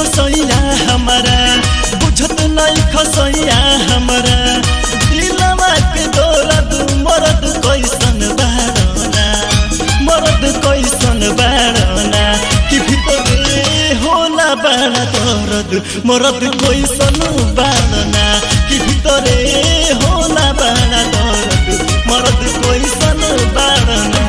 सैया हमारा बुझत नहीं खसैया हमारा दिलवा के दौलत मरद कैसन बारना मरद कैसन बारना कि भीतरे होला बाड़ा दर्द मरद कैसन बारना कि भीतरे होला बाड़ा दर्द मरद कैसन बारना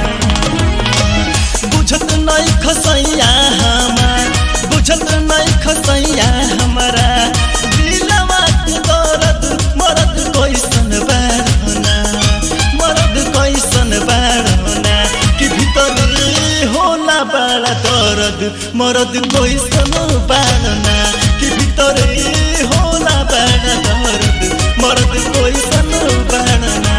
बुझत नहीं खसैया हमार बुझत नहीं खसैया हमारा दिलवा के दर्द मरद कैसन बारना मरद कैसन बारना कि भीतर होला बड़ा दर्द मरद कैसन बारना कि भीतर होला बड़ा दर्द मरद कैसन बारना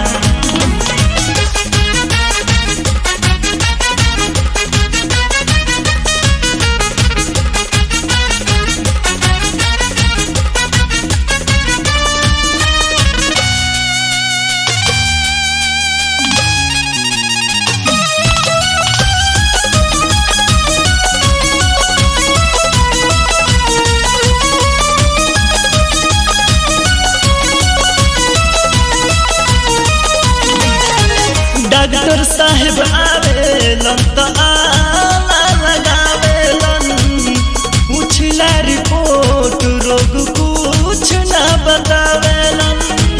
डॉक्टर साहेब आवेलन त आला लगावेलन पूछला रिपोर्ट रोग कुछ ना बतावेलन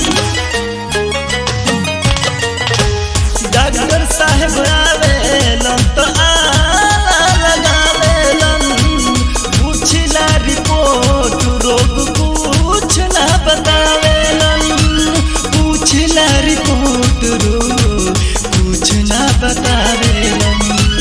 डॉक्टर साहेब आवेलन त आला लगावेलन पूछला रिपोर्ट रोग कुछ ना बतावेलन पूछला रिपोर्ट रोग कुछ ना बतावेलन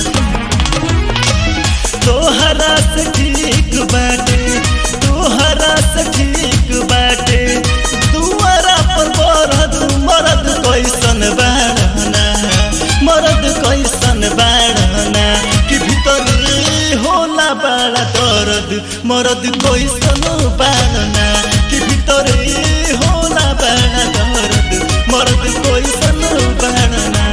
तोहरा से ठीक बाटे तोहरा से ठीक बाटे दुआरा पर मरद मरद कैसन बाड़ना मरद कैसन बाड़ना कि भीतर होला बड़ा दर्द मरद कैसन बाड़ना कि भीतर होला बड़ा दर्द मरद कैसन बाड़ना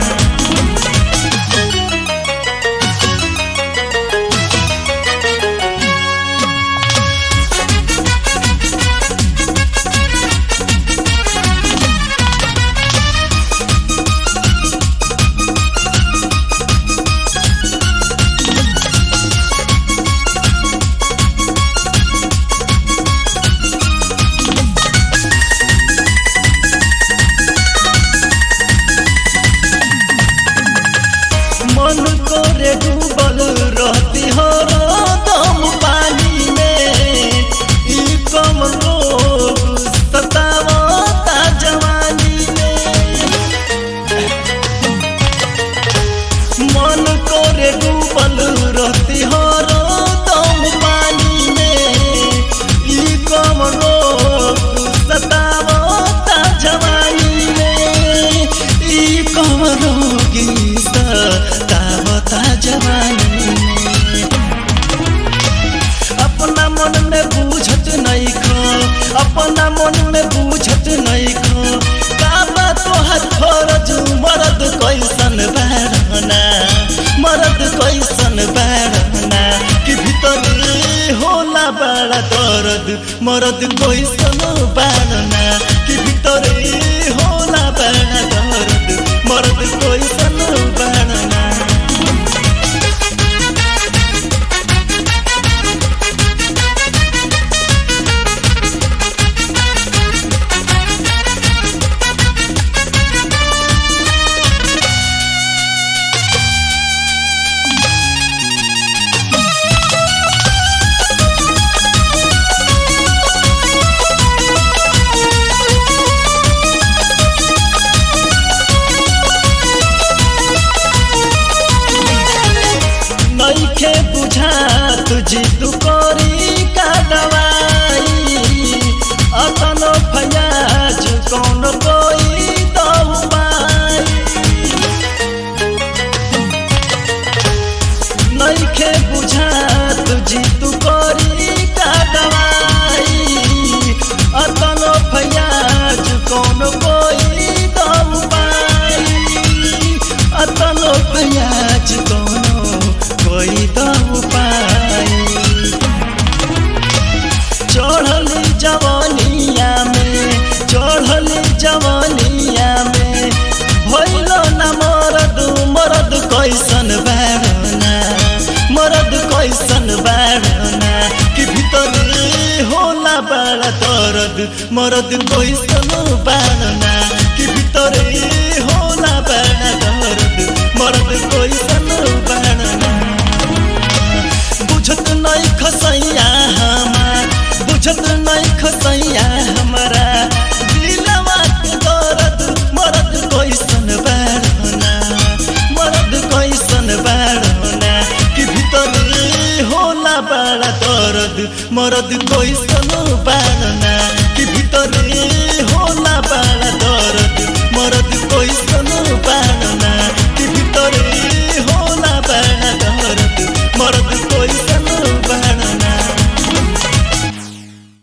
मन करे डूबल रहती हो दम पानी में ई कम लोग सतावता जवानी में मन करे डूबल रहती हो दम पानी में ई कम लोग सतावता जवानी में ई कम रोगी सतावता जवानी में अपना मन में बूझत नहीं खो अपना मन में बूझत नहीं खो काबा तोहर फरज मरद कैसन बहरना मरद कैसन बहरना कि भीतर होला बड़ा दर्द मरद कैसन बहरना कि भीतर होला बड़ा दर्द मरद कैसन बहरना दर्द मरद कैसन बाड़ना कि भितरे होला बड़ा दर्द मरद कैसन बाड़ना बुझत नहीं खसैया हमार बुझत नहीं खसैया हमारा दिलवा के दर्द मरद कैसन बाड़ना मरद कैसन बाड़ना कि भितरे होला बड़ा दर्द मरद कैसन बाड़ना कि भितरे होला बड़ा